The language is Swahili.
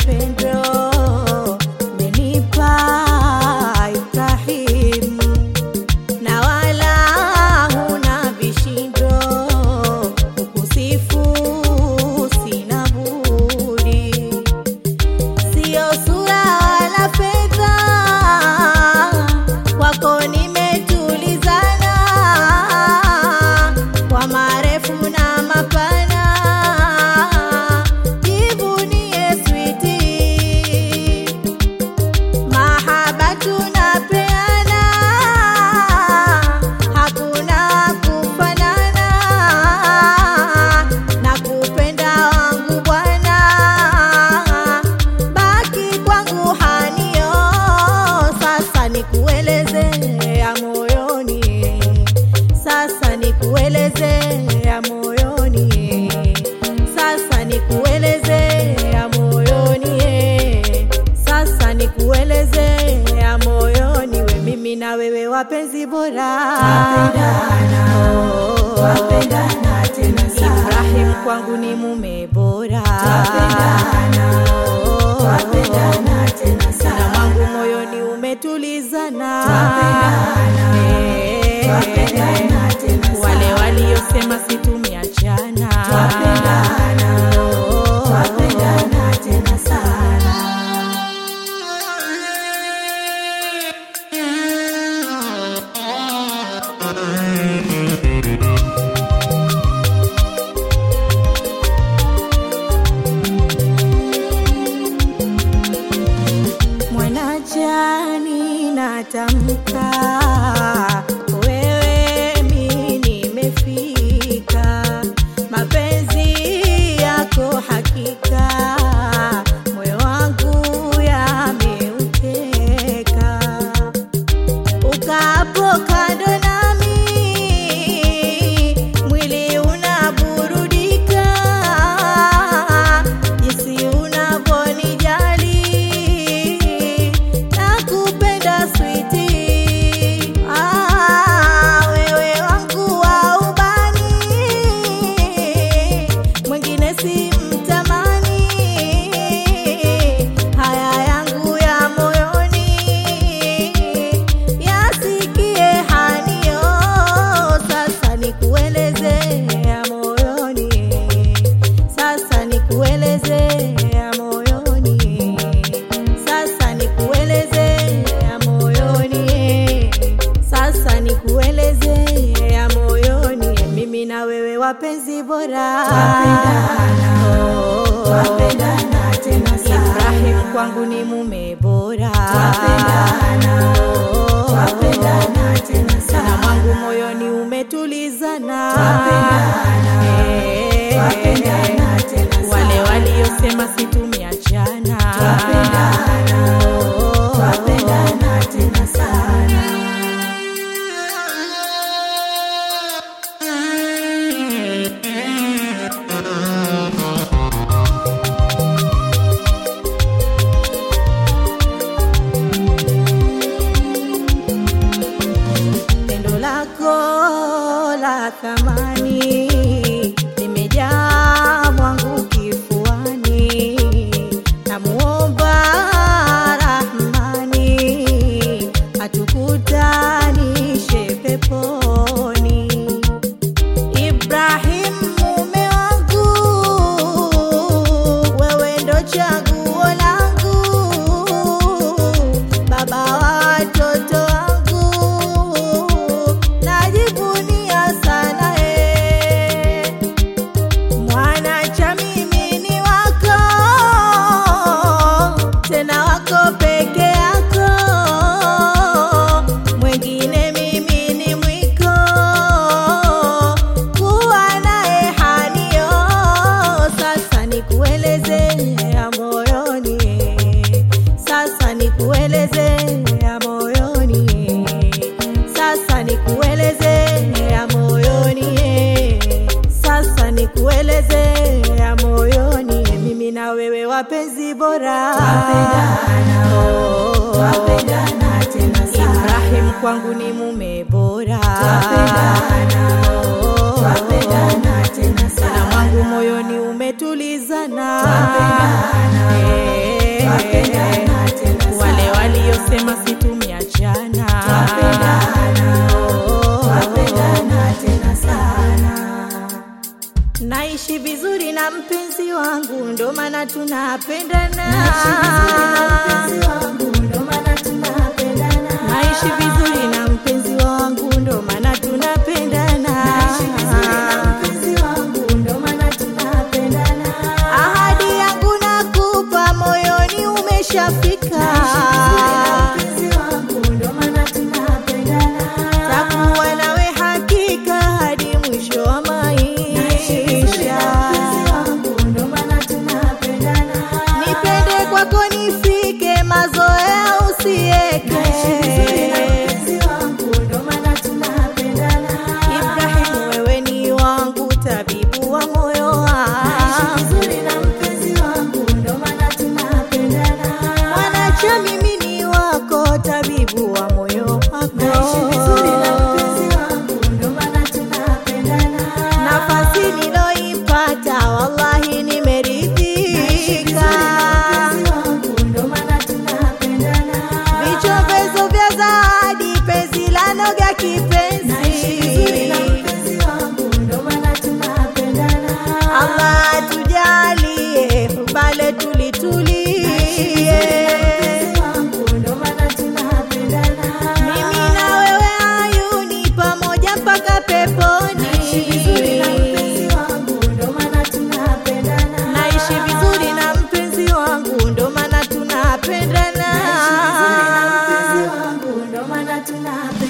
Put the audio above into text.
pendo menipa Ibrahim, na wala huna vishindo, kukusifu sina budi, sio sura wala fedha, kwako nimetulizana kwa marefu na mapana, jivunie switi, mahaba tunapeana, hakuna kufanana, na kupenda wangu Bwana, baki kwangu hanio, sasa nikueleze ya moyoni sasa nikueleze ya moyoni, sasa nikueleze ya moyoni, eh. sasa nikueleze ya moyoni, we mimi na wewe wapenzi bora, Oh, Ibrahim kwangu ni mume bora, Oh, na mwangu moyoni umetulizana, Eh, wale waliosema situmiachana mwanajani natamka wewe mi nimefika mapenzi yako hakika moyo wangu yameuteka ukapo kando nami mwili unaburudika jinsi unavyonijali nakupenda switi ah, wewe wangu wa ubani mwingine si mtamani haya yangu ya moyoni yasikie hanio sasa nikueleze ya moyoni sasa nikueleze ya moyoni sasa nikueleze ya moyoni sasa nikueleze ya moyoni mimi na wewe wapenzi bora Oh, Ibrahim kwangu ni mume bora Oh, na mwangu moyoni umetulizana Eh, wale waliosema situmiachana Oh, pendo lako la thamani limejaa mwangu kifuani, namuomba Rahmani atukutanishe peponi. Ibrahim mume wangu, wewe ndo chaguo langu, baba wa watoto wangu, najivunia sana eh. Mwana cha mimi ni wako, tena wako peke yako, mwingine mimi ni mwiko, kuwa naye hanio. Sasa nikueleze ya moyoni, sasa nikueleze ya moyoni, sasa nikueleze ya moyoni, sasa nikueleze ya moyoni, mimi na wewe wapenzi bora, Oh, Ibrahim kwangu ni mume bora, Oh, twapendana tena sana na mwangu moyoni umetulizana Eh, twapendana tena sana wale waliosema situmiachana twapendana tena sana naishi vizuri na mpenzi wangu ndo maana tunapendana Mpenzi wangu, ndo maana tunapendana. naishi vizuri na mpenzi wangu ndo maana tunapendana Mpenzi wangu, ndo maana tunapendana. ahadi yangu nakupa moyoni umeshafika Mpenzi wangu, ndo maana tunapendana. takuwa nawe hakika hadi mwisho wa maisha Mpenzi wangu, ndo maana tunapendana. nipende kwako nifike mazoea usieke Mpenzi wangu, ndo maana tunapendana. ibrahimu wewe ni wangu tabibu wa moyo wangu Vizuri na mpenzi wangu, ndo maana tunapendana. mwanacha mimi ni wako tabibu wa moyo Naishi vizuri na wako mpenzi wangu, ndo maana tunapendana. nafasi niloipata wallahi nimeridhika vichovezo vya zawadi penzi la noga kipenzi Allah tujalie pale tulitulie mimi na wewe ayuni pamoja mpaka peponi naishi vizuri na mpenzi wangu ndo maana tunapendana Tunapendana.